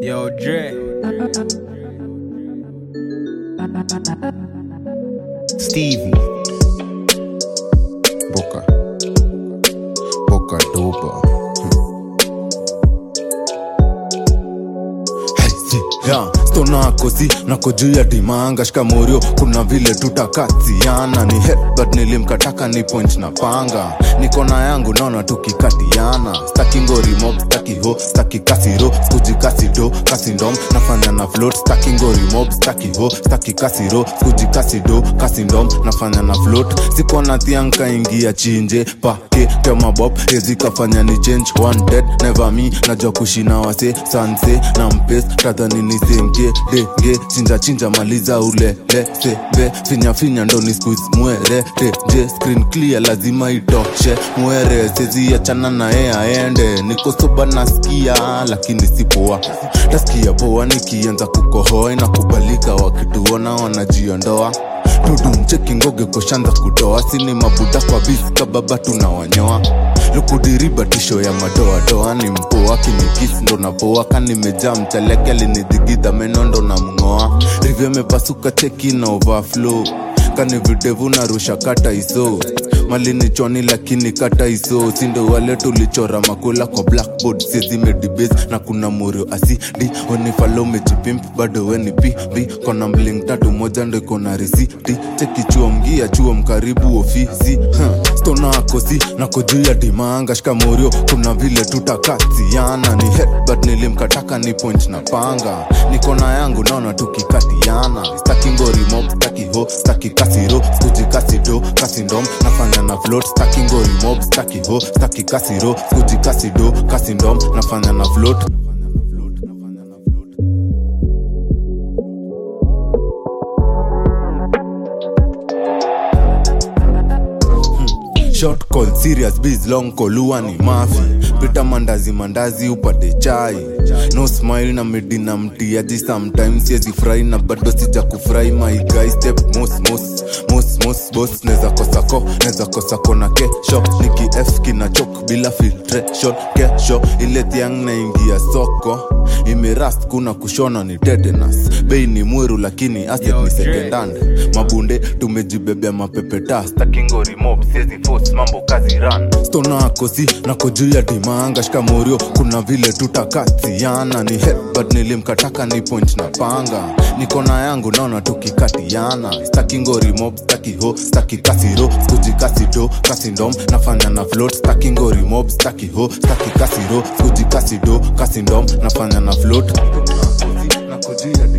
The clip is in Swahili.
Yo, Dre. Stevie. Boca. Boca dopa. Yeah, stona kosi nako juu ya dimanga shikamorio kuna vile tutakatiana ni headbutt nilimkataka ni point na panga niko na yangu naona tukikatiana staki ngori mob staki ho staki kasiro skuji kasido kasindom nafanya na float staki ngori mob staki ho staki kasiro skuji kasido kasindom nafanya na float siko na thianka ingia chinje pake tema bob ezikafanya ni change one dead never me najua kushina wase sanse na mpes tadhani ni senke denge chinja chinja maliza ule lesebe finya finya ndo ni squeeze mwere teje screen clear lazima itoshe mwere sezi achana na ye aende niko soba nasikia lakini sipoa tasikia poa nikianza kukohoa inakubalika wakituona wanajiondoa tudumcheki ngoge koshanza kutoa sini mabuda kwa biska baba tunawanyoa lukudiriba tisho ya madoadoa ni mpoa kinikisi ndo napoa kanimejaa mchaleke alinidhigidha meno ndo na mng'oa rivyo imepasuka cheki na overflow kani videvu narusha kata iso malini choni lakini kata iso sindo wale tulichora makula kwa blackboard sizimedibes na kuna murio asidi wenifalo mejipimp bado weni pb kona mling tatu moja ndo iko na risiti chekichuo mgia chuo mkaribu ofisi huh. stona akosi nako juu ya dimanga shikamorio kuna vile tutakatiana ni headbutt nilimkataka ni point na panga niko na yangu naona tukikatiana staki ngori mob staki ho staki kasiro skuji kasido kasindom nafanya na float staki ngori mob staki ho staki kasiro skuji kasido kasindom nafanya na float short call serious biz long call huwa ni mafi pita mandazi mandazi upate chai no smile na midi na mtiaji sometimes siezi furahi na bado sija kufurahi my guy step mos mos mos mos boss neza kosako neza kosako na kesho niki f kina chok bila filtration kesho ile thiang naingia soko imerast kuna kushona ni tetanus bei ni mweru lakini asset ni secondhand mabunde tumejibebea mapepeta staki ngori mob siezi force mambo kazi run stona akosi nako juu ya dimanga shikamorio kuna vile tutakatiana ni headbutt nilimkataka ni point na panga niko na yangu naona tukikatiana staki ngori mob staki ho staki kasiro skuji kasido kasindom nafanya na float staki ngori mob staki ho staki kasiro skuji kasido kasindom nafanya na float nako juu ya